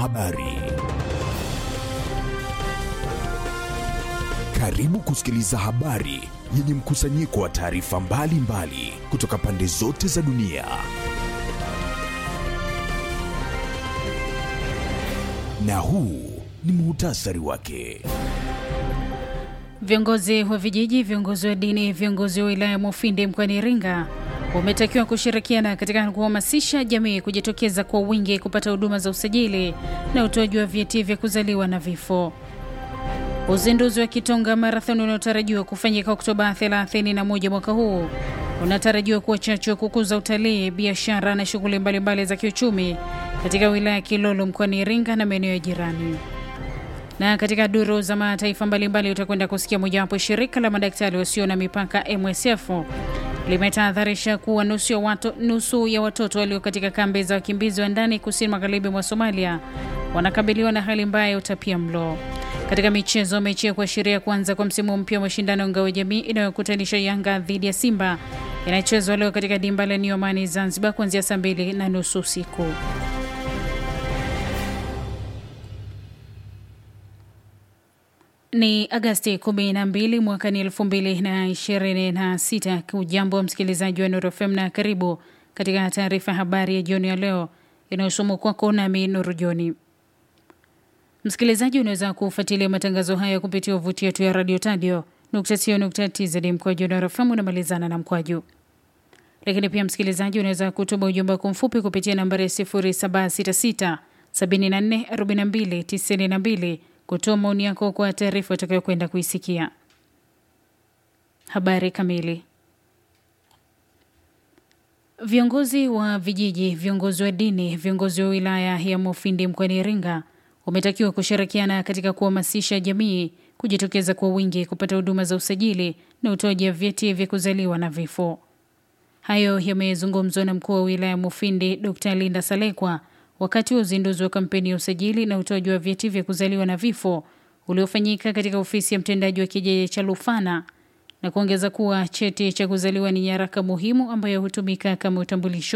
Habari. Karibu kusikiliza habari yenye mkusanyiko wa taarifa mbalimbali kutoka pande zote za dunia. Na huu ni muhtasari wake. Viongozi wa vijiji, viongozi wa dini, viongozi wa wilaya Mufindi mkoani Iringa wametakiwa kushirikiana katika kuhamasisha jamii kujitokeza kwa wingi kupata huduma za usajili na utoaji wa vyeti vya kuzaliwa na vifo. Uzinduzi wa Kitonga Marathon unaotarajiwa kufanyika Oktoba 31 mwaka huu unatarajiwa kuwa chachu ya kukuza utalii, biashara na shughuli mbalimbali za kiuchumi katika wilaya ya Kilolo mkoani Iringa na maeneo ya jirani. Na katika duru za mataifa mbalimbali utakwenda kusikia mojawapo, shirika la madaktari wasio na mipaka MSF limetahadharisha kuwa nusu ya, watu, nusu ya watoto walio katika kambi za wakimbizi wa ndani kusini magharibi mwa Somalia wanakabiliwa na hali mbaya ya utapia mlo. Katika michezo, mechi ya kuashiria kuanza kwa msimu mpya wa mashindano ngao ya jamii inayokutanisha Yanga dhidi ya Simba inachezwa leo katika dimba la New Amani Zanzibar kuanzia saa mbili na nusu usiku. Ni Agasti 12 mwaka ni 2026. Ujambo wa msikilizaji wa Nuru FM na karibu katika taarifa ya habari ya jioni ya leo inayosomwa kwako nami Nuru Joni. Msikilizaji, unaweza kufuatilia matangazo haya kupitia wavuti yetu ya radio tadio tz mkwaju Nuru FM unamalizana na mkwaju. Lakini pia msikilizaji, unaweza kutuma ujumbe wako mfupi kupitia nambari ya 0766 74 42 92 kutoa maoni yako kwa taarifa utakayokwenda kuisikia. Habari kamili. Viongozi wa vijiji, viongozi wa dini, viongozi wa wilaya ya Mufindi mkoani Iringa wametakiwa kushirikiana katika kuhamasisha jamii kujitokeza kwa wingi kupata huduma za usajili na utoaji wa vyeti vya kuzaliwa na vifo. Hayo yamezungumzwa na mkuu wa wilaya Mufindi Dr. Linda Salekwa wakati wa uzinduzi wa kampeni ya usajili na utoaji wa vyeti vya kuzaliwa na vifo uliofanyika katika ofisi ya mtendaji wa kijiji cha Lufana na kuongeza kuwa cheti cha kuzaliwa ni nyaraka muhimu ambayo hutumika kama utambulisho